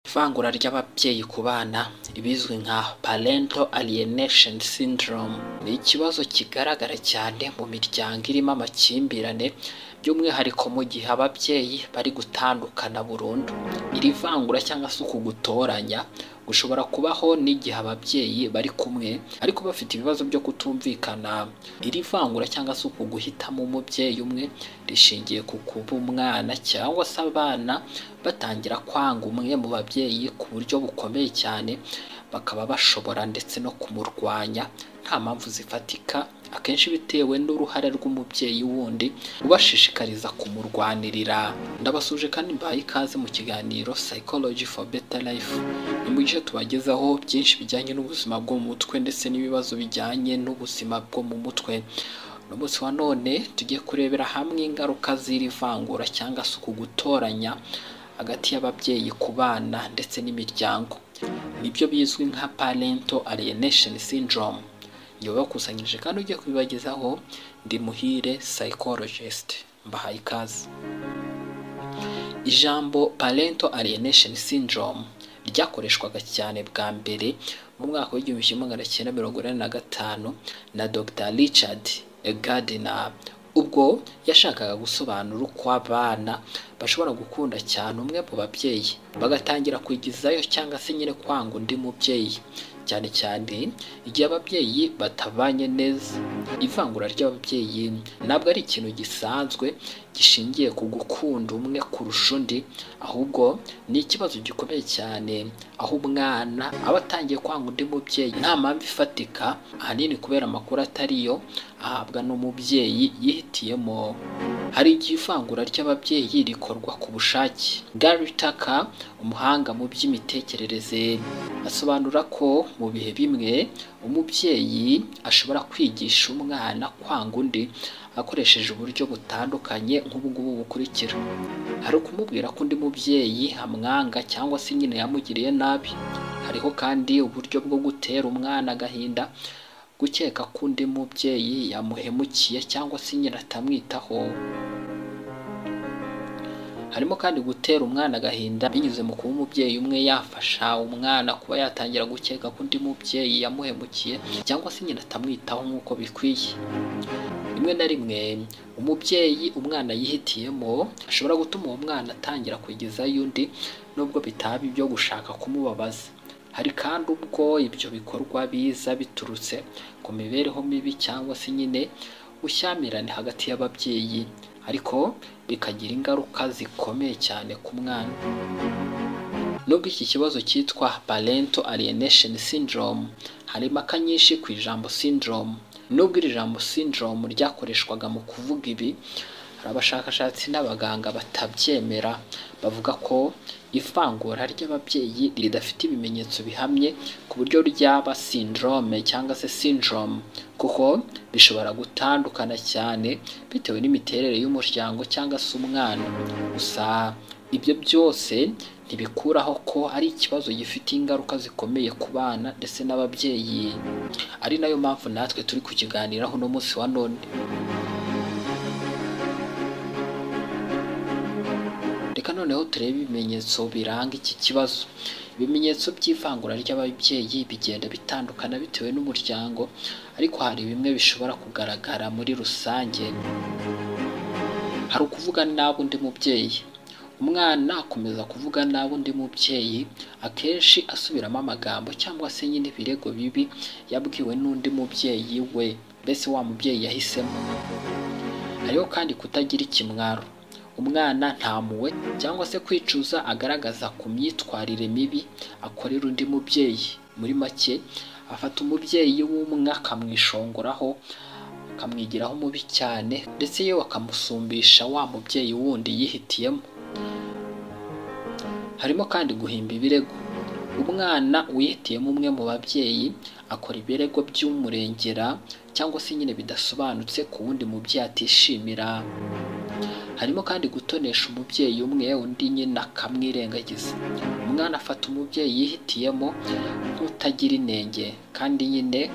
ivangura ry'ababyeyi ku bana ibizwi nka parental alienation syndrome ni ikibazo kigaragara cyane mu miryango irimo amakimbirane by'umwihariko mu gihe ababyeyi bari gutandukana burundu iri vangura cyangwa se uku gutoranya gushobora kubaho n'igihe ababyeyi bari kumwe ariko bafite ibibazo byo kutumvikana iri vangura cyangwa se uku guhitamo umubyeyi umwe rishingiye ku kuba umwana cyangwa se abana batangira kwanga umwe mu babyeyi ku buryo bukomeye cyane bakaba bashobora ndetse no kumurwanya nta mpamvu zifatika akenshi bitewe n'uruhare rw'umubyeyi wundi ubashishikariza kumurwanirira ndabasuje kandi mbaye ikaze mu kiganiro psychology for better life impuguke tubagezaho byinshi bijyanye n'ubuzima bwo mu mutwe ndetse n'ibibazo bijyanye n'ubuzima bwo mu mutwe uno munsi wa none tugiye kurebera hamwe ingaruka z'iri vangura cyangwa se uku gutoranya hagati y'ababyeyi ku bana ndetse n'imiryango nibyo bizwi nka parental alienation syndrome iyo bakusanyije kandi ugiye kubibagezaho ndi muhire psychologist mbahaye ikaze ijambo parental alienation syndrome ryakoreshwaga cyane bwa mbere mu mwaka w'igihumbi kimwe magana cyenda mirongo inani na gatanu na dr richard gardiner ubwo yashakaga gusobanura uko abana bashobora gukunda cyane umwe mu babyeyi bagatangira kwigizayo cyangwa se nyine kwanga undi mubyeyi cyane cyane igihe ababyeyi batabanye neza ivangura ry'ababyeyi ntabwo ari ikintu gisanzwe gishingiye ku gukunda umwe kurusha undi ahubwo ni ikibazo gikomeye cyane aho umwana aba atangiye kwanga undi mubyeyi nta mpamvu ifatika ahanini kubera amakuru atariyo ahabwa n'umubyeyi yihitiyemo hari igihe ivangura ry'ababyeyi rikorwa ku bushake gary tucker umuhanga mu by'imitekerereze asobanura ko mu bihe bimwe umubyeyi ashobora kwigisha umwana kwanga undi akoresheje uburyo butandukanye nk'ubungubu bukurikira hari ukumubwira ko undi mubyeyi amwanga cyangwa se nyine yamugiriye nabi hariho kandi uburyo bwo gutera umwana agahinda gukeka ko undi mubyeyi yamuhemukiye cyangwa se nyine atamwitaho harimo kandi gutera umwana agahinda binyuze mu kuba umubyeyi umwe yafasha umwana kuba yatangira gukeka ko undi mubyeyi yamuhemukiye cyangwa se nyina atamwitaho nk'uko bikwiye rimwe na rimwe umubyeyi umwana yihitiyemo ashobora gutuma uwo mwana atangira kwigezayo undi nubwo bitaba ibyo gushaka kumubabaza hari kandi ubwo ibyo bikorwa biza biturutse ku mibereho mibi cyangwa se nyine ushyamirane hagati y'ababyeyi ariko bikagira ingaruka zikomeye cyane ku mwana nubwo iki kibazo cyitwa parental alienation syndrome hari impaka nyinshi ku ijambo syndrome nubwo iri jambo syndrome ryakoreshwaga mu kuvuga ibi hari abashakashatsi n'abaganga batabyemera bavuga ko ivangura ry'ababyeyi ridafite ibimenyetso bihamye ku buryo ryaba syndrome cyangwa se syndrome kuko bishobora gutandukana cyane bitewe n'imiterere y'umuryango cyangwa se umwana gusa ibyo byose ntibikuraho ko ari ikibazo gifite ingaruka zikomeye ku bana ndetse n'ababyeyi ari nayo mpamvu natwe turi kukiganiraho uno munsi wa none reka noneho turebe ibimenyetso biranga iki kibazo ibimenyetso by'ivangura ry'ababyeyi bigenda bitandukana bitewe n'umuryango ariko hari bimwe bishobora kugaragara muri rusange hari ukuvuga nabi undi mubyeyi umwana akomeza kuvuga nabi undi mubyeyi akenshi asubiramo amagambo cyangwa se nyine ibirego bibi yabwiwe n'undi mubyeyi we mbese wa mubyeyi yahisemo hariho kandi kutagira ikimwaro umwana ntamuwe cyangwa se kwicuza agaragaza ku myitwarire mibi akorera undi mubyeyi muri make afata umubyeyi w'umwe akamwishongoraho akamwigiraho mubi cyane ndetse yewe akamusumbisha wa mubyeyi wundi yihitiyemo harimo kandi guhimba ibirego umwana wihitiyemo umwe mu babyeyi akora ibirego by'umurengera cyangwa se nyine bidasobanutse ku wundi mubyeyi atishimira harimo kandi gutonesha umubyeyi umwe undi nyine akamwirengagiza umwana afata umubyeyi yihitiyemo nk'utagira inenge kandi nyine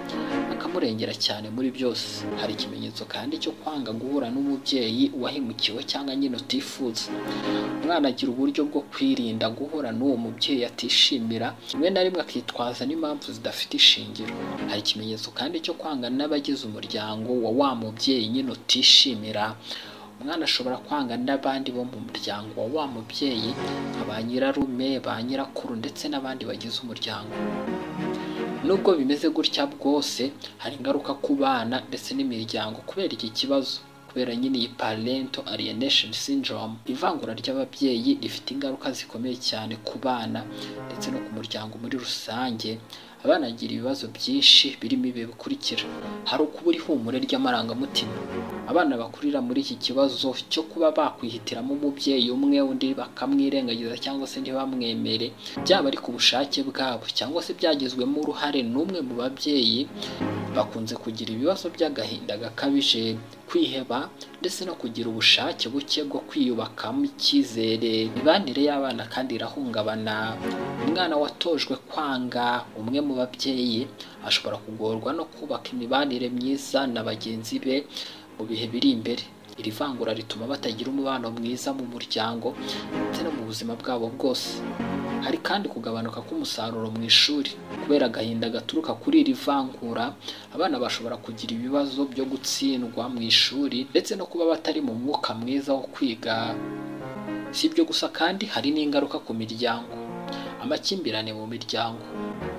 akamurengera cyane muri byose hari ikimenyetso kandi cyo kwanga guhura n'umubyeyi wahemukiwe cyangwa nyine utifuza umwana agira uburyo bwo kwirinda guhura n'uwo mubyeyi atishimira rimwe na rimwe akitwaza n'impamvu zidafite ishingiro hari ikimenyetso kandi cyo kwangana n'abagize umuryango wa wa mubyeyi nyine utishimira umwana ashobora kwanga n'abandi bo mu muryango wa wa mubyeyi nka ba nyirarume ba nyirakuru ndetse n'abandi bagize umuryango nubwo bimeze gutya bwose hari ingaruka ku bana ndetse n'imiryango kubera iki kibazo kubera nyine iyi parental alienation syndrome ivangura ry'ababyeyi rifite ingaruka zikomeye cyane ku bana ndetse no ku muryango muri rusange abana bagira ibibazo byinshi birimo ibi bikurikira hari ukubura ihumure ry'amarangamutima abana bakurira muri iki kibazo cyo kuba bakwihitiramo umubyeyi umwe undi bakamwirengagiza cyangwa se ntibamwemere byaba ari ku bushake bwabo cyangwa se byagizwemo uruhare n'umwe mu babyeyi bakunze kugira ibibazo by'agahinda gakabije kwiheba ndetse no kugira ubushake buke bwo kwiyubakamo icyizere imibanire y'abana kandi irahungabana umwana watojwe kwanga umwe mu babyeyi ashobora kugorwa no kubaka imibanire myiza na bagenzi be mu bihe biri imbere iri vangura rituma batagira umubano mwiza mu muryango ndetse no mu buzima bwabo bwose hari kandi kugabanuka k'umusaruro mu ishuri kubera agahinda gaturuka kuri iri vangura abana bashobora kugira ibibazo byo gutsindwa mu ishuri ndetse no kuba batari mu mwuka mwiza wo kwiga si ibyo gusa kandi hari n'ingaruka ku miryango amakimbirane mu miryango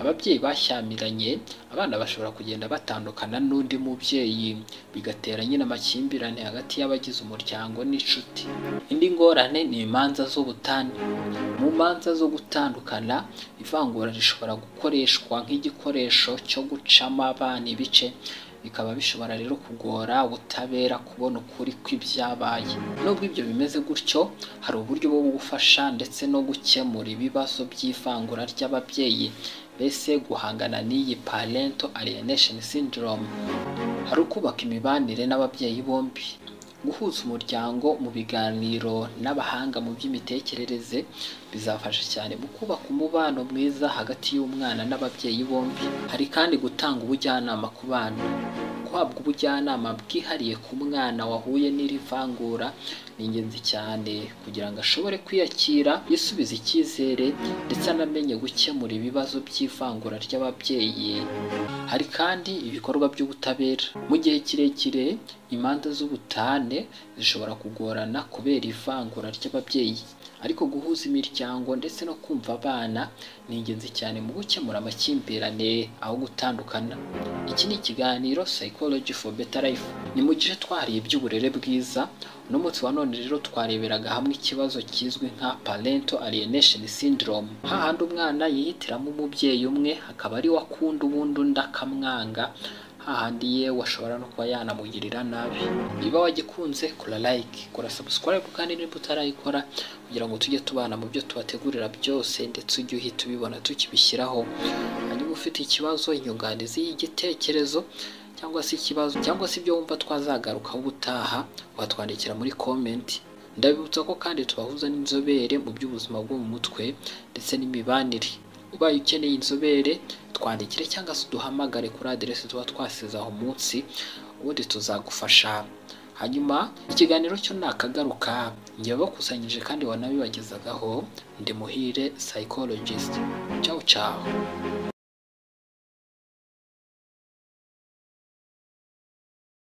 ababyeyi bashyamiranye abana bashobora kugenda batandukana n'undi mubyeyi bigatera nyine amakimbirane hagati y'abagize umuryango n'inshuti indi ngorane ni imanza z'ubutane mu manza zo gutandukana ivangura rishobora gukoreshwa nk'igikoresho cyo gucamo abana ibice bikaba bishobora rero kugora ubutabera kubona ukuri kw'ibyabaye nubwo ibyo bimeze gutyo hari uburyo bwo gufasha ndetse no gukemura ibibazo by'ivangura ry'ababyeyi mbese guhangana n'iyi parental alienation syndrome hari ukubaka imibanire n'ababyeyi bombi guhuza umuryango mu biganiro n'abahanga mu by'imitekerereze bizafasha cyane mu kubaka umubano mwiza hagati y'umwana n'ababyeyi bombi hari kandi gutanga ubujyanama ku bana guhabwa ubujyanama bwihariye ku mwana wahuye n'iri vangura ni ingenzi cyane kugira ngo ashobore kwiyakira yisubiza icyizere ndetse anamenye gukemura ibibazo by'ivangura ry'ababyeyi hari kandi ibikorwa by'ubutabera mu gihe kirekire imanza z'ubutane zishobora kugorana kubera ivangura ry'ababyeyi ariko guhuza imiryango ndetse no kumva abana ni ingenzi cyane mu gukemura amakimbirane aho gutandukana iki ni ikiganiro psychology for better life ni mu gice twariye iby'uburere bwiza uno munsi wa none rero twareberaga hamwe ikibazo kizwi nka parental alienation syndrome hahandi umwana yihitiramo umubyeyi umwe akaba ari we akunda ubundi undi akamwanga hahandi yewe ashobora no kuba yanamugirira nabi niba wagikunze kora like kora subscribe kandi niba utarayikora kugira ngo tujye tubana mu byo tubategurira byose ndetse ujye uhita ubibona tukibishyiraho hanyuma ufite ikibazo inyunganizi y'igitekerezo cyangwa se ikibazo cyangwa se ibyo wumva twazagarukaho ubutaha watwandikira muri komenti ndabibutsa ko kandi tubahuza n'inzobere mu by'ubuzima bwo mu mutwe ndetse n'imibanire ubaye ukeneye inzobere twandikire cyangwa se uduhamagare kuri aderesi tuba twasize aho munsi ubundi tuzagufasha hanyuma ikiganiro cyo nakagaruka njye wabakusanyije kandi wanabibagezagaho ndi muhire psychologist ciao ciao